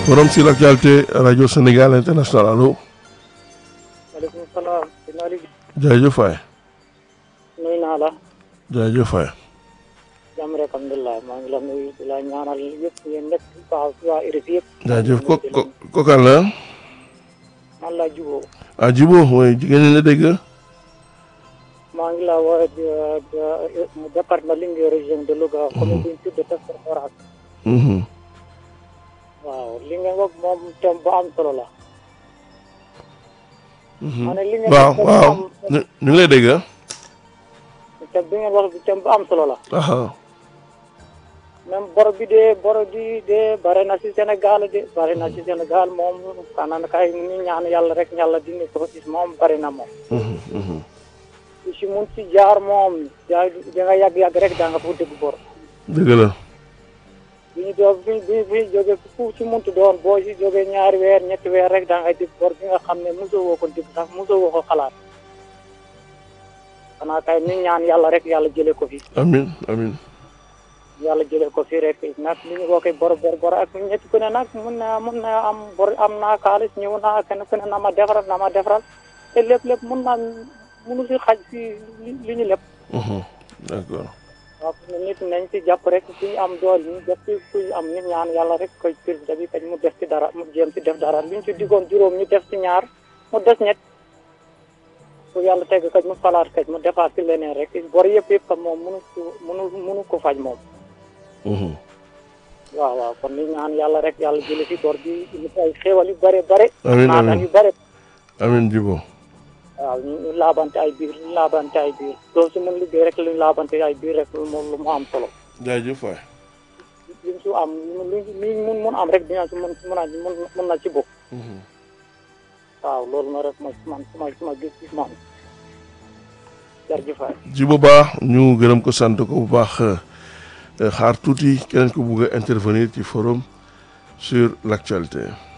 forum sur l'actualité radio Sénégal international allo. maaleykum salaam. jaajëf waay. nuyu naa la. jaajëf waay. jàmm rek alhamdulilah maa ngi la nuyu di la ñaanal yëpp yéen nekk waaw waa RFI yëpp. jaajëf ko ko kokan la. man laa jubóo. ah Djibo mooy jigéen ñi la dégg. maa ngi la woo département Linguère région de Louga. commune bi ñu tudd Tafsir Foras. waaw li nga wax moom thème bu am solo la. ma ne li nga waaw waaw ñu ñu ngi lay dégg. thème bi ngeen wax thème bu am solo la. ah même bor bi de bor bi de bare na si Sénégal de bare na si Sénégal moom xanaa kay ñu ñaan yàlla rek yàlla dindi ko gis moom bare na moom. ku si mun si jaar moom yaa da nga yàgg-yàgg rek daa nga fa dégg bor. dëgg la. bi ñu doon bi bi bi jógee ku si muntu doon boo si jógee ñaari weer ñetti weer rek daa ngay dégg bor bi nga xam ne mosoo woo ko dégg sax mosoo woo ko xalaat. xanaa kay ñu ñaan yàlla rek yàlla jëlee ko fi. amin amin yàlla jëlee ko fii rek nag li ñu waxee bor bor bor ak ñetti ku ne nag mun na mun na am bor am naa xaalis ñëw naa kenn ku ne na ma defaral na ma defaral te lépp lépp mun naa munu si xaj si li ñu lépp. d'accord. waaw nit nañ si jàpp rek suñu am dool ñu def si suñu am ñu ñaan yàlla rek koy président bi kañ mu def si dara mu jéem si def dara li ñu si diggoon juróom ñu def si ñaar mu des ñett bu yàlla teg kañ mu falaat kañ mu defaat si leneen rek bor yëpp yëpp kam moom munu ko munu munu ko faj moom. waaw waaw kon ni ñaan yàlla rek yàlla jële fi bor bi ñu ay xéewal yu bare bare amiin naatan amiin yu bare amiin Djibo. waaw ñu laabante ay biir ñu laabante ay biir loolu su mun liggéey rek lu ñu laabante ay biir rek lu mu lu mu am solo jaajëf waay. li su am lu li mun mun am rek dina si mun mun a mun mun na ci bokk waaw loolu na rek mooy man suma suma gis gis moom jërëjëf waay Djibo Ba ñu gërëm ko sant ko bu baax xaar tuuti keneen ko bugg a intervenir ci forum sur l'actualité.